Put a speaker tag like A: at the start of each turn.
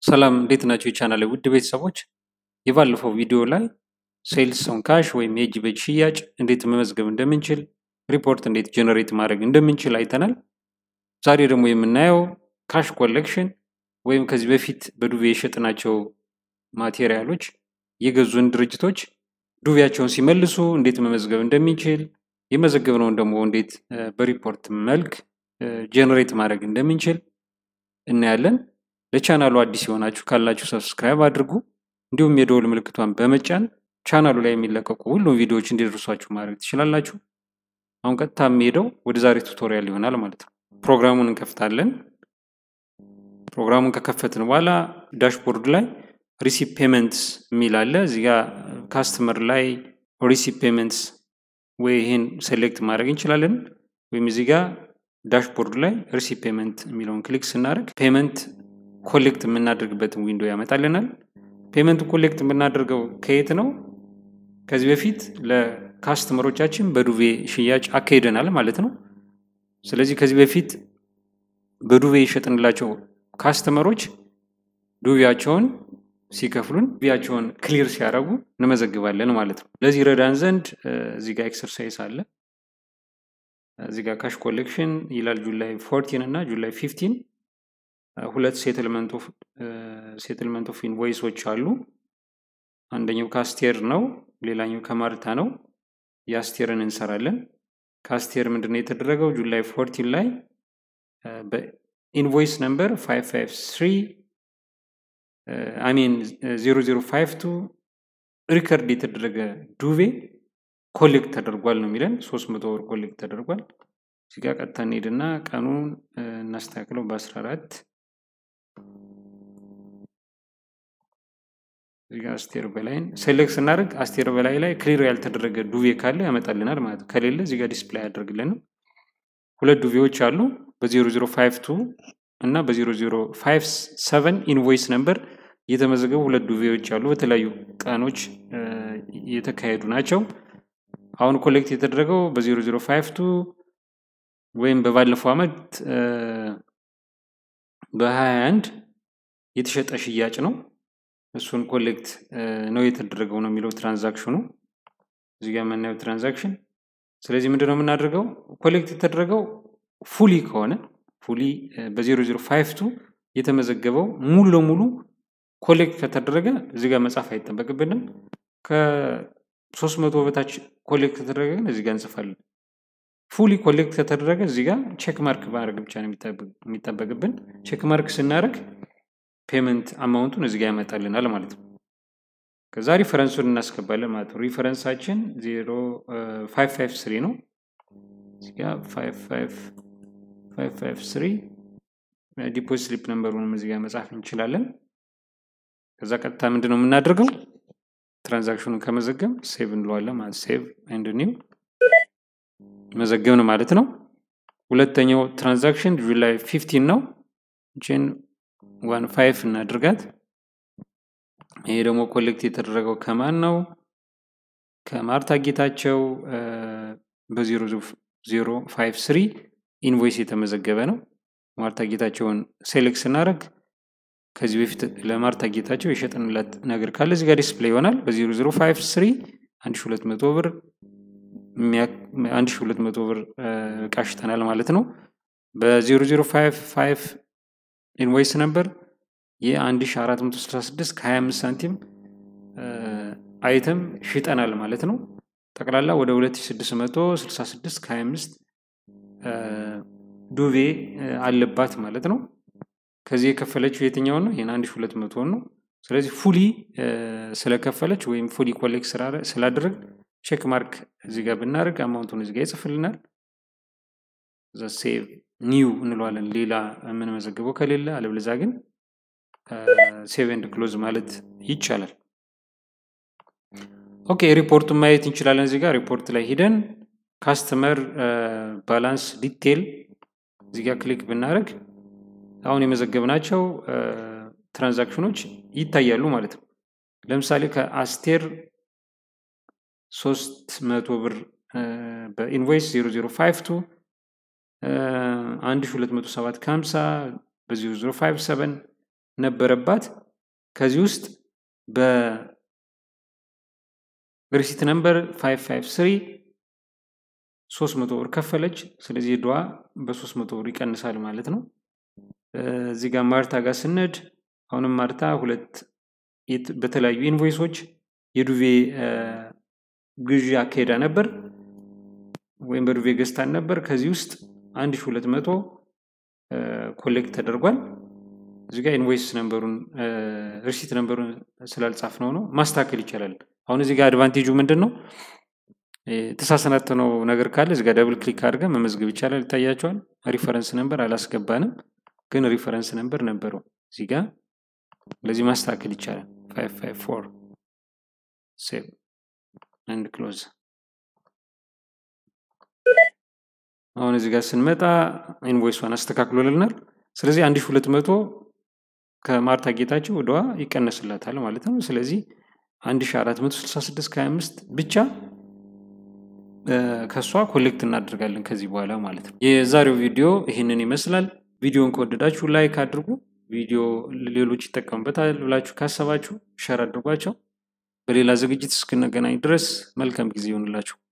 A: ሰላም እንዴት ናቸው? የቻናል ውድ ቤተሰቦች የባለፈው ቪዲዮ ላይ ሴልስ ኦን ካሽ ወይም የእጅ በእጅ ሽያጭ እንዴት መመዝገብ እንደምንችል ሪፖርት እንዴት ጀነሬት ማድረግ እንደምንችል አይተናል። ዛሬ ደግሞ የምናየው ካሽ ኮሌክሽን ወይም ከዚህ በፊት በዱቤ የሸጥናቸው ማቴሪያሎች የገዙን ድርጅቶች ዱቤያቸውን ሲመልሱ እንዴት መመዝገብ እንደሚችል የመዘገብነውን ደግሞ እንዴት በሪፖርት መልክ ጀነሬት ማድረግ እንደምንችል እናያለን። ለቻናሉ አዲስ የሆናችሁ ካላችሁ ሰብስክራይብ አድርጉ። እንዲሁም የደወል ምልክቷን በመጫን ቻናሉ ላይ የሚለቀቁ ሁሉም ቪዲዮዎች እንዲደርሷችሁ ማድረግ ትችላላችሁ። አሁን ቀጥታ የሚሄደው ወደ ዛሬ ቱቶሪያል ይሆናል ማለት ነው። ፕሮግራሙን እንከፍታለን። ፕሮግራሙን ከከፈትን በኋላ ዳሽቦርድ ላይ ሪሲፕ ፔመንትስ የሚል አለ። እዚህ ጋ ካስተመር ላይ ሪሲፕ ፔመንትስ ወይ ይህን ሴሌክት ማድረግ እንችላለን። ወይም እዚህ ጋር ዳሽቦርድ ላይ ሪሲፕ ፔመንት የሚለውን ክሊክ ስናደርግ ፔመንት ኮሌክት የምናደርግበትን ዊንዶ ያመጣልናል። ፔመንት ኮሌክት የምናደርገው ከየት ነው? ከዚህ በፊት ለካስተመሮቻችን በዱቤ ሽያጭ አካሂደናል ማለት ነው። ስለዚህ ከዚህ በፊት በዱቤ የሸጥንላቸው ካስተመሮች ዱቤያቸውን ሲከፍሉን ዱቤያቸውን ክሊር ሲያደርጉ እንመዘግባለን ማለት ነው። ለዚህ ረዳን ዘንድ እዚህ ጋር ኤክሰርሳይዝ አለ። እዚህ ጋር ካሽ ኮሌክሽን ይላል ጁላይ ፎርቲን እና ጁላይ ፊፍቲን ሁለት ሴትልመንት ኦፍ ኢንቮይሶች አሉ። አንደኛው ከአስቴር ነው፣ ሌላኛው ከማርታ ነው። የአስቴርን እንሰራለን። ከአስቴር ምንድነው የተደረገው? ጁላይ ፎርቲን ላይ በኢንቮይስ ነምበር 553 አሚን 0052 ሪከርድ የተደረገ ዱቤ ኮሌክት ተደርጓል ነው የሚለን። 300 ብር ኮሌክት ተደርጓል። እዚህ ጋር ቀጥታ እንሄድና ቀኑን እናስተካክለው በ14 እዚህ ጋር አስቴር በላይን ሴሌክት ስናደርግ አስቴር በላይ ላይ ክሊር ያልተደረገ ዱቤ ካለ ያመጣልናል ማለት ነው። ከሌለ እዚህ ጋር ዲስፕላይ ያደርግልንም። ሁለት ዱቤዎች አሉ በ0052 እና በ0057 ኢንቮይስ ነምበር የተመዘገቡ ሁለት ዱቤዎች አሉ። በተለያዩ ቀኖች የተካሄዱ ናቸው። አሁን ኮሌክት የተደረገው በ0052 ወይም በባለፈው ዓመት በ21 የተሸጠ ሽያጭ ነው። እሱን ኮሌክት ነው የተደረገው ነው የሚለው ትራንዛክሽኑ እዚህ ጋር የምናየው ትራንዛክሽን። ስለዚህ ምንድን ነው የምናደርገው? ኮሌክት የተደረገው ፉሊ ከሆነ ፉሊ በ0052 የተመዘገበው ሙሉ ለሙሉ ኮሌክት ከተደረገ እዚህ ጋር መጻፍ አይጠበቅብንም። ከሶስት መቶ በታች ኮሌክት ከተደረገ ግን እዚህ ጋር እንጽፋለን። ፉሊ ኮሌክት ከተደረገ እዚህ ጋር ቼክ ማርክ ማድረግ ብቻ ነው የሚጠበቅብን። ቼክ ማርክ ስናደርግ ፔመንት አማውንቱን እዚህ ጋር ያመጣልናል ማለት ነው። ከዛ ሪፈረንሱን እናስገባለን ማለት ነው። ሪፈረንሳችን 553 ነው። እዚህ ጋር 553 ዲፖዚት ስሊፕ ነምበሩንም እዚህ ጋር መጻፍ እንችላለን። ከዛ ቀጥታ ምንድን ነው የምናደርገው? ትራንዛክሽኑን ከመዘገብ ሴቭ እንለዋለን ማለት ሴቭ ኤንድ ኒው መዘገብን ማለት ነው። ሁለተኛው ትራንዛክሽን ጁላይ ፊፍቲን ነው። ችን ዋን ፋይቭ እናድርጋት። ይሄ ደግሞ ኮሌክት የተደረገው ከማን ነው? ከማርታ ጌታቸው በዜሮ ዜሮ ፋይቭ ስሪ ኢንቮይስ የተመዘገበ ነው። ማርታ ጌታቸውን ሴሌክት ስናደርግ ከዚህ በፊት ለማርታ ጌታቸው የሸጥንላት ነገር ካለ እዚህ ጋር ዲስፕሌይ ይሆናል። በዜሮ ዜሮ ፋይቭ ስሪ አንድ ሺ ሁለት መቶ ብር አንድ ሺ ሁለት መቶ ብር እቃ ሽጠናል ማለት ነው። በዜሮ ዜሮ ፋይቭ ፋይቭ ኢንቮይስ ነበር የአንድ ሺ አራት መቶ ስልሳ ስድስት ከሀያ አምስት ሳንቲም አይተም ሽጠናል ማለት ነው። ጠቅላላ ወደ ሁለት ሺ ስድስት መቶ ስልሳ ስድስት ከሀያ አምስት ዱቤ አለባት ማለት ነው። ከዚህ የከፈለችው የትኛውን ነው? ይህን አንድ ሺ ሁለት መቶውን ነው። ስለዚህ ፉሊ ስለከፈለች ወይም ፉሊ ኮሌክት ስላደረግ ቼክ ማርክ እዚህ ጋር ብናደርግ አማውንቱን እዚህ ጋር ይጽፍልናል። እዛ ሴቭ ኒው እንለዋለን ሌላ የምንመዘግበው ከሌለ፣ አለበለዚያ ግን ሴቭ ኤንድ ክሎዝ ማለት ይቻላል። ኦኬ ሪፖርቱን ማየት እንችላለን። እዚህ ጋር ሪፖርት ላይ ሂደን ካስተመር ባላንስ ዲቴል እዚህ ጋር ክሊክ ብናደርግ አሁን የመዘገብናቸው ትራንዛክሽኖች ይታያሉ ማለት ነው። ለምሳሌ ከአስቴር ሶስት መቶ ብር በኢንቮይስ 0052 1207 ከ50 በ0057 ነበረባት። ከዚህ ውስጥ በሪሲት ነምበር 553 300 ብር ከፈለች። ስለዚህ ዕዳዋ በ300 ብር ይቀንሳል ማለት ነው። እዚህ ጋር ማርታ ጋር ስነድ አሁንም ማርታ ሁለት በተለያዩ ኢንቮይሶች የዱቬ ግዢ አካሄዳ ነበር ወይም በዱቬ ገዝታን ነበር። ከዚህ ውስጥ 1200 ኮሌክት ተደርጓል። እዚህ ጋር ኢንቮይስ ነንበሩን ሪሲት ነንበሩን ስላልጻፍ ነው ነው ማስተካከል ይቻላል። አሁን እዚህ ጋር አድቫንቴጁ ምንድን ነው? የተሳሰናተነው ነገር ካለ እዚህ ጋር ደብል ክሊክ አድርገን መመዝገብ ይቻላል። ይታያቸዋል። ሪፈረንስ ነንበር አላስገባንም፣ ግን ሪፈረንስ ነንበር ነበረው እዚህ ጋር ለዚህ ማስተካከል ይቻላል። 554 ሴቭ አንድ ክሎዝ። አሁን እዚህ ጋር ስንመጣ ኢንቮይሷን አስተካክሎልናል። ስለዚህ 1200 ከማርታ ጌታቸው ዕዳዋ ይቀነስላታል ማለት ነው። ስለዚህ 1466 ከ25 ብቻ ከእሷ ኮሌክት እናደርጋለን ከዚህ በኋላ ማለት ነው። የዛሬው ቪዲዮ ይህንን ይመስላል። ቪዲዮን ከወደዳችሁ ላይክ አድርጉ። ቪዲዮ ሌሎች ይጠቀሙበታል ብላችሁ ካሰባችሁ ሸር አድርጓቸው። በሌላ ዝግጅት እስክንገናኝ ድረስ መልካም ጊዜ ይሆንላችሁ።